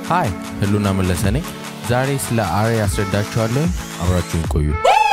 ሃይ ህሉና መለሰ ነኝ። ዛሬ ስለ አሬ ያስረዳችኋለሁ። አብራችሁን ቆዩ።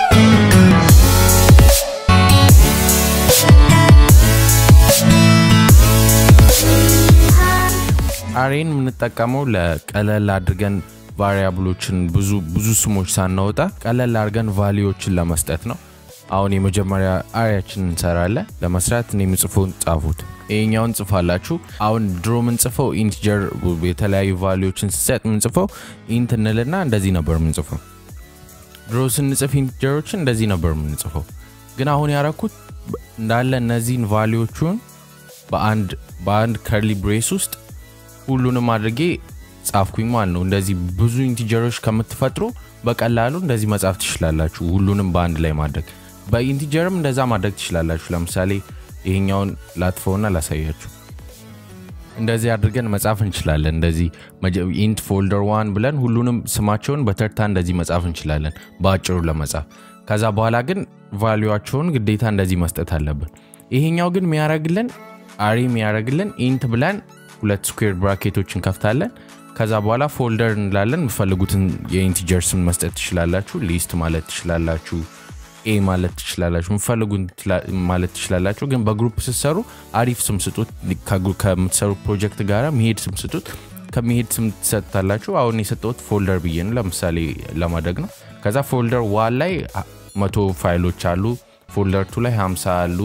አሬን የምንጠቀመው ለቀለል አድርገን ቫሪያብሎችን ብዙ ብዙ ስሞች ሳናወጣ ቀለል አድርገን ቫሊዎችን ለመስጠት ነው። አሁን የመጀመሪያ አሪያችን እንሰራለን። ለመስራት እኔ የምጽፈውን ጻፉት። ይሄኛውን ጽፋላችሁ። አሁን ድሮ ምንጽፈው ኢንቲጀር የተለያዩ ቫሊዎችን ስሰጥ ምንጽፈው ኢንት እንልና እንደዚህ ነበር ምንጽፈው። ድሮ ስንጽፍ ኢንቲጀሮችን እንደዚህ ነበር ምንጽፈው። ግን አሁን ያረኩት እንዳለ እነዚህን ቫሊዎቹን በአንድ በአንድ ከርሊ ብሬስ ውስጥ ሁሉንም አድርጌ ጻፍኩኝ ማለት ነው። እንደዚህ ብዙ ኢንቲጀሮች ከምትፈጥሩ በቀላሉ እንደዚህ መጻፍ ትችላላችሁ። ሁሉንም በአንድ ላይ ማድረግ በኢንቲጀርም እንደዛ ማድረግ ትችላላችሁ። ለምሳሌ ይሄኛውን ላጥፈውና ላሳያችሁ። እንደዚህ አድርገን መጻፍ እንችላለን። እንደዚህ ኢንት ፎልደር ዋን ብለን ሁሉንም ስማቸውን በተርታ እንደዚህ መጻፍ እንችላለን በአጭሩ ለመጻፍ። ከዛ በኋላ ግን ቫሊዋቸውን ግዴታ እንደዚህ መስጠት አለብን። ይሄኛው ግን የሚያደርግልን አሪ የሚያደርግልን ኢንት ብለን ሁለት ስኩዌር ብራኬቶች እንከፍታለን። ከዛ በኋላ ፎልደር እንላለን። የምፈልጉትን የኢንቲጀር ስም መስጠት ትችላላችሁ። ሊስት ማለት ትችላላችሁ። ኤ ማለት ትችላላችሁ። የምፈልጉን ማለት ትችላላችሁ። ግን በግሩፕ ስትሰሩ አሪፍ ስም ስጡት። ከምትሰሩ ፕሮጀክት ጋር መሄድ ስም ስጡት። ከመሄድ ስም ትሰጥታላችሁ። አሁን የሰጠሁት ፎልደር ብዬ ነው ለምሳሌ ለማድረግ ነው። ከዛ ፎልደር ዋን ላይ መቶ ፋይሎች አሉ። ፎልደር ቱ ላይ 50 አሉ።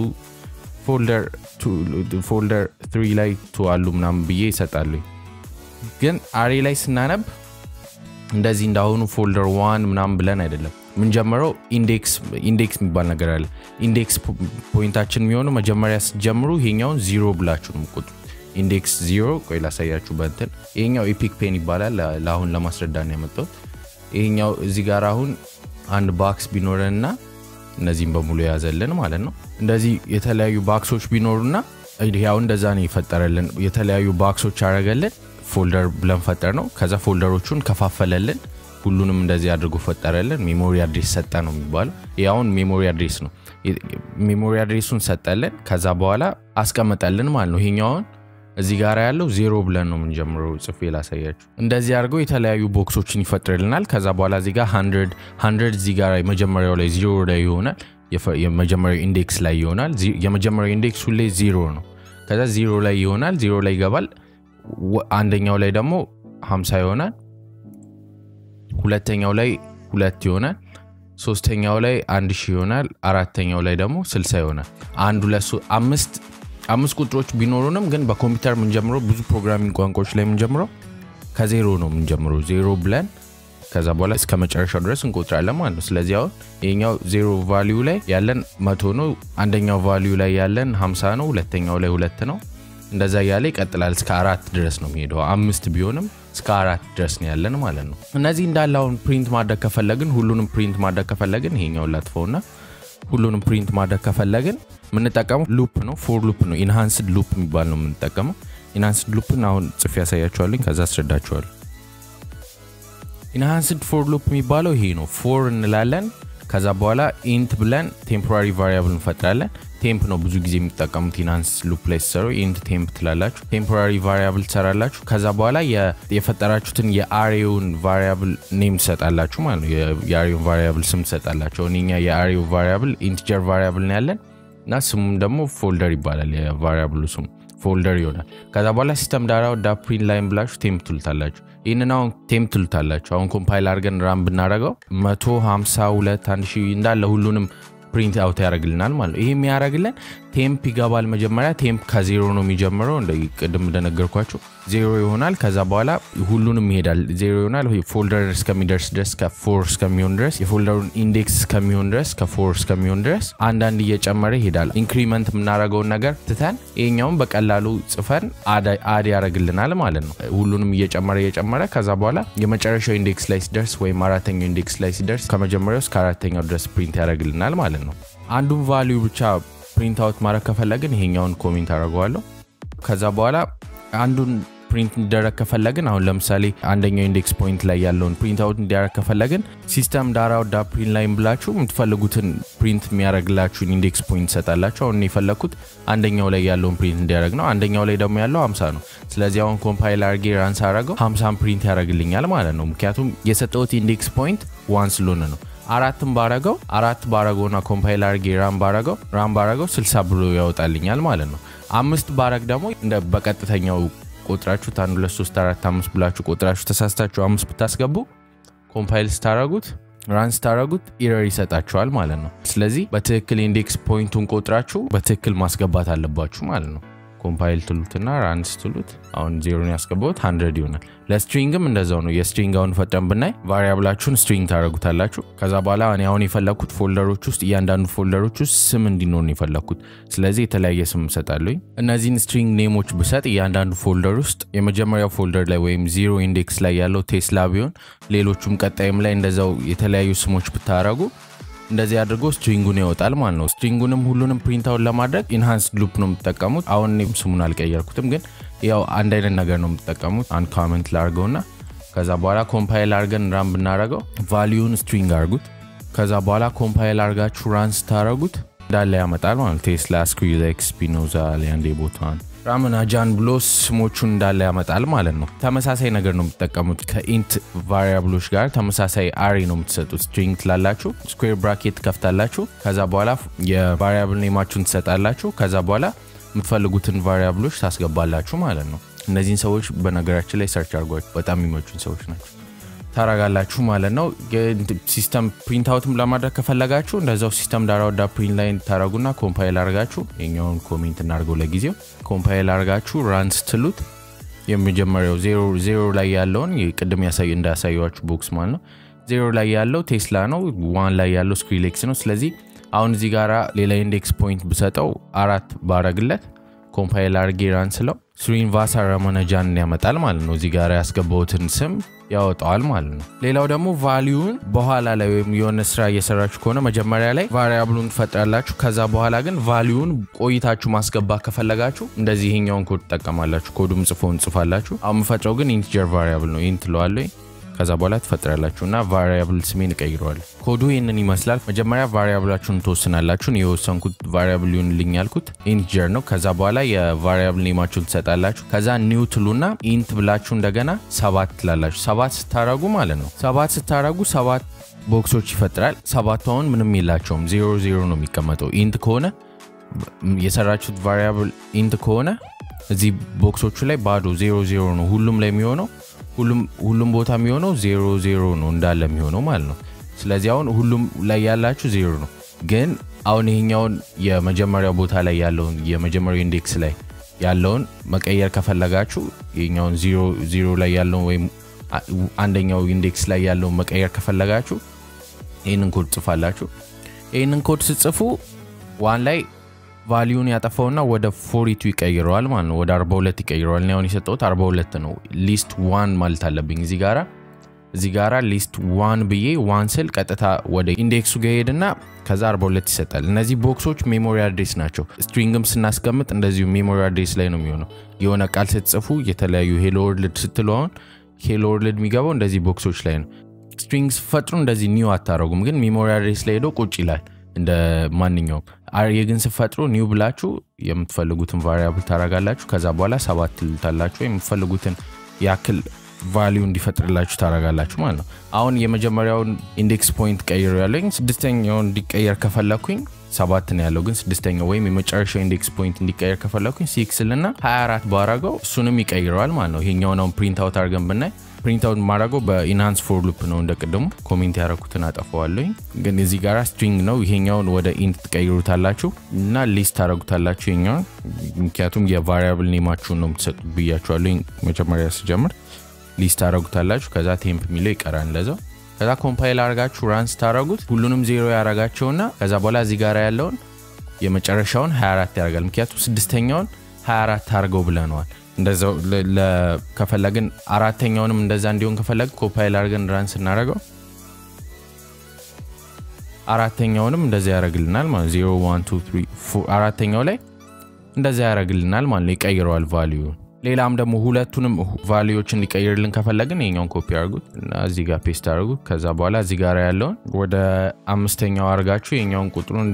ፎልደር ትሪ ላይ ቱ አሉ ምናምን ብዬ ይሰጣሉ። ግን አሬ ላይ ስናነብ እንደዚህ እንዳሁኑ ፎልደር ዋን ምናምን ብለን አይደለም ምንጀምረው። ኢንዴክስ የሚባል ነገር አለ። ኢንዴክስ ፖይንታችን የሚሆነው መጀመሪያ ስትጀምሩ ይሄኛውን ዚሮ ብላችሁ ነው የምትቆጥሩት። ኢንዴክስ ዚሮ። ቆይ ላሳያችሁ በንትን ይሄኛው ኤፒክ ፔን ይባላል። ለአሁን ለማስረዳ ነው ያመጣሁት። ይሄኛው እዚህ ጋር አሁን አንድ ባክስ ቢኖረንና እነዚህም በሙሉ የያዘልን ማለት ነው። እንደዚህ የተለያዩ ባክሶች ቢኖሩና ያው እንደዛ ነው የፈጠረልን። የተለያዩ ባክሶች አረገልን ፎልደር ብለን ፈጠር ነው። ከዛ ፎልደሮቹን ከፋፈለልን። ሁሉንም እንደዚህ አድርጎ ፈጠረልን። ሜሞሪ አድሬስ ሰጠ ነው የሚባለው። ያሁን ሜሞሪ አድሬስ ነው። ሜሞሪ አድሬሱን ሰጠልን። ከዛ በኋላ አስቀመጠልን ማለት ነው። ይሄኛውን እዚህ ጋር ያለው ዜሮ ብለን ነው የምንጀምረው። ጽፌ ላሳያችሁ። እንደዚህ አድርገው የተለያዩ ቦክሶችን ይፈጥርልናል። ከዛ በኋላ እዚህ ጋር ሀንድረድ ሀንድረድ እዚህ ጋር የመጀመሪያው ላይ ዜሮ ላይ ይሆናል። የመጀመሪያው ኢንዴክስ ላይ ይሆናል። የመጀመሪያው ኢንዴክስ ሁሌ ዜሮ ነው። ከዛ ዜሮ ላይ ይሆናል። ዜሮ ላይ ይገባል። አንደኛው ላይ ደግሞ 50 ይሆናል። ሁለተኛው ላይ ሁለት ይሆናል። ሶስተኛው ላይ አንድ ሺህ ይሆናል። አራተኛው ላይ ደግሞ 60 ይሆናል። አንድ ሁለት አምስት አምስት ቁጥሮች ቢኖሩንም ግን በኮምፒውተር የምንጀምረው ብዙ ፕሮግራሚንግ ቋንቋዎች ላይ የምንጀምረው ከዜሮ ነው የምንጀምረው። ዜሮ ብለን ከዛ በኋላ እስከ መጨረሻው ድረስ እንቆጥራለን ማለት ነው። ስለዚህ አሁን ይሄኛው ዜሮ ቫሊዩ ላይ ያለን መቶ ነው። አንደኛው ቫሊዩ ላይ ያለን 50 ነው። ሁለተኛው ላይ ሁለት ነው። እንደዛ እያለ ይቀጥላል እስከ አራት ድረስ ነው የሚሄደው። አምስት ቢሆንም እስከ አራት ድረስ ነው ያለን ማለት ነው። እነዚህ እንዳለ አሁን ፕሪንት ማድረግ ከፈለግን ሁሉንም ፕሪንት ማድረግ ከፈለግን ይሄኛውን ላጥፈውና ሁሉንም ፕሪንት ማድረግ ከፈለግን የምንጠቀመው ሉፕ ነው፣ ፎር ሉፕ ነው። ኢንሃንስድ ሉፕ የሚባል ነው የምንጠቀመው። ኢንሃንስድ ሉፕን አሁን ጽፌ ያሳያችኋለኝ፣ ከዛ አስረዳችኋለሁ። ኢንሃንስድ ፎር ሉፕ የሚባለው ይሄ ነው። ፎር እንላለን ከዛ በኋላ ኢንት ብለን ቴምፖራሪ ቫሪያብል እንፈጥራለን። ቴምፕ ነው ብዙ ጊዜ የሚጠቀሙት ኢንሃንስ ሉፕ ላይ ሲሰሩ ኢንት ቴምፕ ትላላችሁ። ቴምፖራሪ ቫሪያብል ትሰራላችሁ። ከዛ በኋላ የፈጠራችሁትን የአሬውን ቫሪያብል ኔም ትሰጣላችሁ ማለት ነው። የአሬውን ቫሪያብል ስም ትሰጣላችሁ። እኛ የአሬው ቫሪያብል ኢንቲጀር ቫሪያብል ነው ያለን እና ስሙም ደግሞ ፎልደር ይባላል። የቫሪያብሉ ስሙ ፎልደር ይሆናል። ከዛ በኋላ ሲስተም ዳራ ወደ ፕሪንት ላይን ብላችሁ ቴምፕ ትሉታላችሁ። ይህንን አሁን ቴምፕ ትሉታላችሁ። አሁን ኮምፓይል አድርገን ራም ብናደረገው 152 1 ሺህ እንዳለ ሁሉንም ፕሪንት አውት ያደርግልናል ማለት ነው። ይህ የሚያደርግልን ቴምፕ ይገባል። መጀመሪያ ቴምፕ ከዜሮ ነው የሚጀምረው። እንደ ቅድም እንደነገርኳቸው ዜሮ ይሆናል። ከዛ በኋላ ሁሉንም ይሄዳል። ዜሮ ይሆናል። ፎልደር እስከሚደርስ ድረስ ከፎር እስከሚሆን ድረስ የፎልደሩን ኢንዴክስ እስከሚሆን ድረስ ከፎር እስከሚሆን ድረስ አንዳንድ እየጨመረ ይሄዳል። ኢንክሪመንት የምናደርገውን ነገር ትተን ይሄኛውን በቀላሉ ጽፈን አድ ያደርግልናል ማለት ነው። ሁሉንም እየጨመረ እየጨመረ ከዛ በኋላ የመጨረሻው ኢንዴክስ ላይ ሲደርስ ወይም አራተኛው ኢንዴክስ ላይ ሲደርስ ከመጀመሪያው እስከ አራተኛው ድረስ ፕሪንት ያደርግልናል ማለት ነው። አንዱን ቫሊዩ ብቻ ፕሪንት አውት ማድረግ ከፈለግን ይሄኛውን ኮሜንት አደርገዋለሁ። ከዛ በኋላ አንዱን ፕሪንት እንዲደረግ ከፈለግን አሁን ለምሳሌ አንደኛው ኢንዴክስ ፖይንት ላይ ያለውን ፕሪንት አውት እንዲያደረግ ከፈለግን ሲስተም ዳራ ወዳ ፕሪንት ላይን ብላችሁ የምትፈልጉትን ፕሪንት የሚያደረግላችሁን ኢንዴክስ ፖይንት ትሰጣላችሁ። አሁን የፈለግኩት አንደኛው ላይ ያለውን ፕሪንት እንዲያደረግ ነው። አንደኛው ላይ ደግሞ ያለው 50 ነው። ስለዚህ አሁን ኮምፓይል አርጌ ራንስ አረገው 50 ፕሪንት ያደረግልኛል ማለት ነው። ምክንያቱም የሰጠሁት ኢንዴክስ ፖይንት ዋን ስለሆነ ነው። አራትም ባረገው አራት ባረገውና ኮምፓይል አርጌ ራም ባረገው ራም ባረገው 60 ብሎ ያወጣልኛል ማለት ነው። አምስት ባረግ ደግሞ እንደ በቀጥተኛው ቆጥራችሁ አንድ ሁለት ሶስት አራት አምስት ብላችሁ ቆጥራችሁ ተሳስታችሁ አምስት ብታስገቡ ኮምፓይል ስታረጉት ራን ስታረጉት ኢረር ይሰጣችኋል ማለት ነው። ስለዚህ በትክክል ኢንዴክስ ፖይንቱን ቆጥራችሁ በትክክል ማስገባት አለባችሁ ማለት ነው። ኮምፓይል ትሉትና ራን ስትሉት አሁን ዜሮን ያስገባሁት ሀንድረድ ይሆናል። ለስትሪንግም እንደዛው ነው። የስትሪንግ አሁን ፈጠን ብናይ ቫሪያብላችሁን ስትሪንግ ታደረጉታላችሁ። ከዛ በኋላ እኔ አሁን የፈለግኩት ፎልደሮች ውስጥ እያንዳንዱ ፎልደሮች ውስጥ ስም እንዲኖር ነው የፈለግኩት። ስለዚህ የተለያየ ስም እሰጣለኝ። እነዚህን ስትሪንግ ኔሞች ብሰጥ እያንዳንዱ ፎልደር ውስጥ የመጀመሪያው ፎልደር ላይ ወይም ዚሮ ኢንዴክስ ላይ ያለው ቴስላ ቢሆን ሌሎቹም ቀጣይም ላይ እንደዛው የተለያዩ ስሞች ብታረጉ እንደዚህ አድርጎ ስትሪንጉን ያወጣል ማለት ነው። ስትሪንጉንም ሁሉንም ፕሪንታውን ለማድረግ ኢንሃንስድ ሉፕ ነው የምትጠቀሙት። አሁን እኔም ስሙን አልቀየርኩትም፣ ግን ያው አንድ አይነት ነገር ነው የምትጠቀሙት። አንድ ካመንት ላርገውና ከዛ በኋላ ኮምፓይል አርገን ራን ብናረገው ቫሊዩን ስትሪንግ አርጉት። ከዛ በኋላ ኮምፓይል አርጋችሁ ራን ስታረጉት እንዳለ ያመጣል ማለት ቴስላ ስክሪዝ ኤክስፒ ነው ዛሌ አንዴ ቦታን ራምና ጃን ብሎ ስሞቹን እንዳለ ያመጣል ማለት ነው። ተመሳሳይ ነገር ነው የምትጠቀሙት ከኢንት ቫሪያብሎች ጋር ተመሳሳይ አሬ ነው የምትሰጡት። ስትሪንግ ትላላችሁ፣ ስኩዌር ብራኬት ከፍታላችሁ፣ ከዛ በኋላ የቫሪያብል ኔማችሁን ትሰጣላችሁ። ከዛ በኋላ የምትፈልጉትን ቫሪያብሎች ታስገባላችሁ ማለት ነው። እነዚህን ሰዎች በነገራችን ላይ ሰርች አድርጓቸው በጣም የሚመቹን ሰዎች ናቸው። ታረጋላችሁ ማለት ነው። ሲስተም ፕሪንት አውትም ለማድረግ ከፈለጋችሁ እንደዛው ሲስተም ዳራ ወዳ ፕሪንት ላይ ታረጉና ኮምፓይል አርጋችሁ የኛውን ኮሜንት እናርገው ለጊዜው ኮምፓይል አርጋችሁ ራን ስትሉት የመጀመሪያው ዜሮ ላይ ያለውን ቅድም እንዳያሳየዋችሁ ቦክስ ማለት ነው። ዜሮ ላይ ያለው ቴስላ ነው። ዋን ላይ ያለው ስክሪሌክስ ነው። ስለዚህ አሁን እዚህ ጋራ ሌላ ኢንዴክስ ፖይንት ብሰጠው አራት ባረግለት ኮምፓይል አርጌ ራን ስለው ስሪን ቫሳ ረመነጃን ያመጣል ማለት ነው። እዚህ ጋር ያስገባውትን ስም ያወጣዋል ማለት ነው። ሌላው ደግሞ ቫሊዩን በኋላ ላይ ወይም የሆነ ስራ እየሰራችሁ ከሆነ መጀመሪያ ላይ ቫሪያብሉን ትፈጥራላችሁ። ከዛ በኋላ ግን ቫሊዩን ቆይታችሁ ማስገባት ከፈለጋችሁ እንደዚህ ይሄኛውን ኮድ ትጠቀማላችሁ። ኮዱም ጽፎ እንጽፋላችሁ። አሁን የምፈጥረው ግን ኢንቲጀር ቫሪያብል ነው። ኢንት ለዋለኝ ከዛ በኋላ ትፈጥራላችሁ እና ቫሪያብል ስሜን እቀይረዋለሁ። ኮዱ ይህንን ይመስላል። መጀመሪያ ቫሪያብላችሁን ትወስናላችሁ። የወሰንኩት ቫሪያብል ሊሆንልኝ ያልኩት ኢንቲጀር ነው። ከዛ በኋላ የቫሪያብል ኔማችሁን ትሰጣላችሁ። ከዛ ኒው ትሉና ኢንት ብላችሁ እንደገና ሰባት ትላላችሁ። ሰባት ስታረጉ ማለት ነው። ሰባት ስታረጉ ሰባት ቦክሶች ይፈጥራል። ሰባቱ አሁን ምንም የላቸውም። ዜሮ ዜሮ ነው የሚቀመጠው። ኢንት ከሆነ የሰራችሁት ቫሪያብል ኢንት ከሆነ እዚህ ቦክሶቹ ላይ ባዶ ዜሮ ዜሮ ነው ሁሉም ላይ የሚሆነው ሁሉም ቦታ የሚሆነው ዜሮ ዜሮ ነው እንዳለ የሚሆነው ማለት ነው። ስለዚህ አሁን ሁሉም ላይ ያላችሁ ዜሮ ነው። ግን አሁን ይሄኛውን የመጀመሪያው ቦታ ላይ ያለውን የመጀመሪያው ኢንዴክስ ላይ ያለውን መቀየር ከፈለጋችሁ ይሄኛውን ዜሮ ላይ ያለውን ወይም አንደኛው ኢንዴክስ ላይ ያለውን መቀየር ከፈለጋችሁ ይህንን ኮድ ጽፋላችሁ። ይህንን ኮድ ስጽፉ ዋን ላይ ቫሊዩን ያጠፋውና ወደ ፎሪቱ ይቀይረዋል ማለት ነው። ወደ 42 ይቀይረዋል። እኔ አሁን የሰጠሁት 42 ነው። ሊስት ዋን ማለት አለብኝ እዚህ ጋራ እዚህ ጋራ ሊስት ዋን ብዬ ዋን ስል ቀጥታ ወደ ኢንዴክሱ ጋር ሄድና ከዛ 42 ይሰጣል። እነዚህ ቦክሶች ሜሞሪ አድሬስ ናቸው። ስትሪንግም ስናስቀምጥ እንደዚሁ ሜሞሪ አድሬስ ላይ ነው የሚሆነው። የሆነ ቃል ስትጽፉ የተለያዩ ሄሎ ወርልድ ስትሉ አሁን ሄሎ ወርልድ የሚገባው እንደዚህ ቦክሶች ላይ ነው። ስትሪንግ ስፈጥሩ እንደዚህ ኒው አታረጉም፣ ግን ሜሞሪ አድሬስ ላይ ሄዶ ቁጭ ይላል እንደ ማንኛውም አርየ ግን ስፈጥሩ ኒው ብላችሁ የምትፈልጉትን ቫሪያብል ታረጋላችሁ። ከዛ በኋላ ሰባት ትሉታላችሁ። የምትፈልጉትን ያክል ቫሊዩ እንዲፈጥርላችሁ ታረጋላችሁ ማለት ነው። አሁን የመጀመሪያውን ኢንዴክስ ፖይንት ቀይሮ ያለኝ ስድስተኛውን እንዲቀየር ከፈለኩኝ ሰባት ነው ያለው፣ ግን ስድስተኛው ወይም የመጨረሻው ኢንዴክስ ፖይንት እንዲቀየር ከፈለኩኝ ሲክስ ልና 24 ባረገው እሱንም ይቀይረዋል ማለት ነው። ይሄኛውን አሁን ፕሪንት አውት አድርገን ብናይ ፕሪንት አውት ማድረገው በኢንሃንስ ፎር ሉፕ ነው። እንደ ቅድሙ ኮሜንት ያደረኩትን አጠፈዋለኝ፣ ግን እዚህ ጋር ስትሪንግ ነው። ይሄኛውን ወደ ኢንት ትቀይሩታላችሁ እና ሊስት ታደረጉታላችሁ ይሄኛውን፣ ምክንያቱም የቫሪያብል ኔማችሁን ነው የምትሰጡ ብያችኋለሁ መጀመሪያ ስጀምር። ሊስት ታደረጉታላችሁ። ከዛ ቴምፕ የሚለው ይቀራል እንደዛው። ከዛ ኮምፓይል አርጋችሁ ራን ስታደረጉት ሁሉንም ዜሮ ያረጋቸውና ከዛ በኋላ እዚህ ጋር ያለውን የመጨረሻውን 24 ያደርጋል። ምክንያቱም ስድስተኛውን 24 አድርገው ብለነዋል። እንደዛው ከፈለግን አራተኛውንም እንደዛ እንዲሆን ከፈለግ ኮምፓይል አድርገን ራን ስናደረገው አራተኛውንም እንደዛ ያደረግልናል ማለት ዜሮ ዋን ቱ ትሪ ፎር አራተኛው ላይ እንደዛ ያደረግልናል ማለት ነው። ይቀይረዋል ቫሊዩ ሌላም ደግሞ ሁለቱንም ቫሊዎች እንዲቀይርልን ከፈለግን ይኛውን ኮፒ አድርጉት እና እዚህ ጋር ፔስት አድርጉት። ከዛ በኋላ እዚህ ጋር ያለውን ወደ አምስተኛው አድርጋችሁ የኛውን ቁጥሩን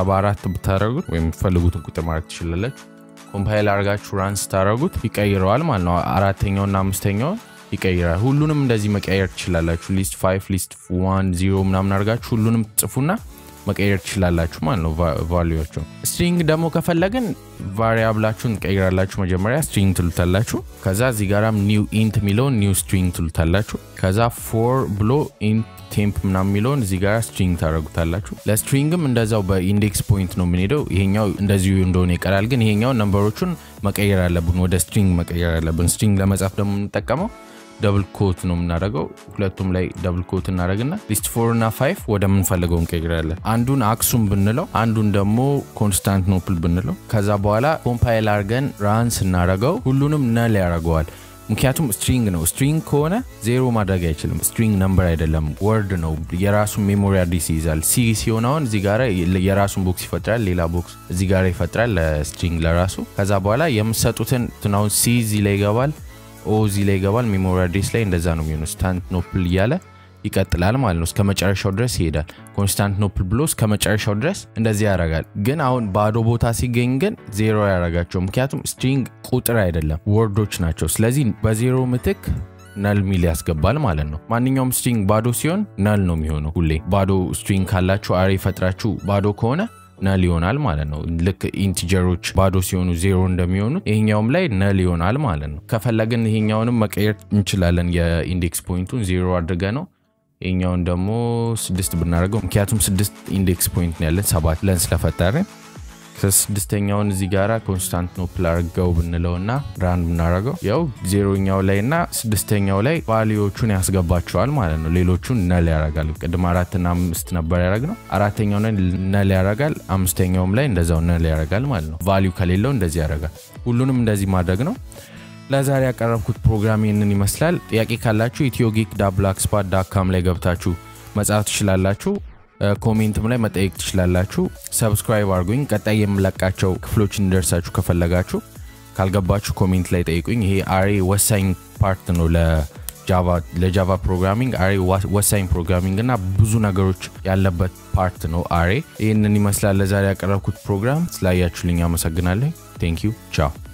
74 ብታደርጉት ወይም የምትፈልጉትን ቁጥር ማድረግ ትችላላችሁ። ኮምፓይል አድርጋችሁ ራን ስታደርጉት ይቀይረዋል ማለት ነው። አራተኛውና አምስተኛውን ይቀይራል። ሁሉንም እንደዚህ መቀየር ትችላላችሁ። ሊስት 5 ሊስት 1 0 ምናምን አድርጋችሁ ሁሉንም ጽፉና መቀየር ትችላላችሁ ማለት ነው ቫሊዎቹን። ስትሪንግ ደግሞ ከፈለግን ቫሪያብላችሁን ትቀይራላችሁ። መጀመሪያ ስትሪንግ ትሉታላችሁ። ከዛ እዚህ ጋራም ኒው ኢንት የሚለውን ኒው ስትሪንግ ትሉታላችሁ። ከዛ ፎር ብሎ ኢንት ቴምፕ ምናምን የሚለውን እዚህ ጋር ስትሪንግ ታደረጉታላችሁ። ለስትሪንግም እንደዛው በኢንዴክስ ፖይንት ነው የምንሄደው። ይሄኛው እንደዚሁ እንደሆነ ይቀራል፣ ግን ይሄኛው ነምበሮቹን መቀየር አለብን፣ ወደ ስትሪንግ መቀየር አለብን። ስትሪንግ ለመጻፍ ደግሞ የምንጠቀመው ደብል ኮት ነው የምናደርገው። ሁለቱም ላይ ደብል ኮት እናደረግና ሊስት ፎር እና ፋይቭ ወደምንፈልገው እንቀይራለን። አንዱን አክሱም ብንለው፣ አንዱን ደግሞ ኮንስታንቲኖፕል ብንለው፣ ከዛ በኋላ ኮምፓይል አድርገን ራን ስናደረገው ሁሉንም ነል ያደርገዋል። ምክንያቱም ስትሪንግ ነው። ስትሪንግ ከሆነ ዜሮ ማድረግ አይችልም። ስትሪንግ ነምበር አይደለም፣ ወርድ ነው። የራሱን ሜሞሪ አዲስ ይይዛል። ሲ ሲሆን አሁን እዚህ ጋር የራሱን ቦክስ ይፈጥራል፣ ሌላ ቦክስ እዚህ ጋር ይፈጥራል ለስትሪንግ ለራሱ። ከዛ በኋላ የምሰጡትን ትናውን ሲ እዚህ ላይ ይገባል ኦ እዚህ ላይ ይገባል። ሜሞሪ አድሬስ ላይ እንደዛ ነው የሚሆነው። ኮንስታንቲኖፕል እያለ ይቀጥላል ማለት ነው። እስከ መጨረሻው ድረስ ይሄዳል። ኮንስታንቲኖፕል ብሎ እስከ መጨረሻው ድረስ እንደዚህ ያደርጋል። ግን አሁን ባዶ ቦታ ሲገኝ ግን ዜሮ ያደርጋቸው። ምክንያቱም ስትሪንግ ቁጥር አይደለም ወርዶች ናቸው። ስለዚህ በዜሮ ምትክ ነል ሚል ያስገባል ማለት ነው። ማንኛውም ስትሪንግ ባዶ ሲሆን ነል ነው የሚሆነው። ሁሌ ባዶ ስትሪንግ ካላችሁ አሬ ፈጥራችሁ ባዶ ከሆነ ነል ይሆናል ማለት ነው። ልክ ኢንቲጀሮች ባዶ ሲሆኑ ዜሮ እንደሚሆኑት ይሄኛውም ላይ ነል ይሆናል ማለት ነው። ከፈለግን ይሄኛውንም መቀየር እንችላለን። የኢንዴክስ ፖይንቱን ዜሮ አድርገ ነው ይሄኛውን ደግሞ ስድስት ብናደርገው ምክንያቱም ስድስት ኢንዴክስ ፖይንት ነው ያለን ሰባት ብለን ስለፈጠርን ከስድስተኛውን እዚህ ጋር ኮንስታንቲኖፕል አድርገው ብንለውና ራን ብናደርገው ያው ዜሮኛው ላይ እና ስድስተኛው ላይ ቫሊዎቹን ያስገባቸዋል ማለት ነው። ሌሎቹን ነል ያደርጋል። ቅድም አራትና አምስት ነበር ያደረግ ነው። አራተኛው ላይ ነል ያደርጋል። አምስተኛውም ላይ እንደዛው ነል ያደርጋል ማለት ነው። ቫሊዩ ከሌለው እንደዚህ ያደርጋል። ሁሉንም እንደዚህ ማድረግ ነው። ለዛሬ ያቀረብኩት ፕሮግራም ይህንን ይመስላል። ጥያቄ ካላችሁ ኢትዮ ጊክ ዳብላክ ስፓት ዳካም ላይ ገብታችሁ መጻፍ ትችላላችሁ። ኮሜንትም ላይ መጠየቅ ትችላላችሁ። ሰብስክራይብ አድርጉኝ። ቀጣይ የምለቃቸው ክፍሎች እንዲደርሳችሁ ከፈለጋችሁ ካልገባችሁ ኮሜንት ላይ ጠይቁኝ። ይሄ አሬ ወሳኝ ፓርት ነው ለጃቫ ፕሮግራሚንግ። አሬ ወሳኝ ፕሮግራሚንግ እና ብዙ ነገሮች ያለበት ፓርት ነው አሬ። ይህንን ይመስላል ለዛሬ ያቀረብኩት ፕሮግራም። ስላያችሁልኝ አመሰግናለሁ። ቴንክ ዩ ቻው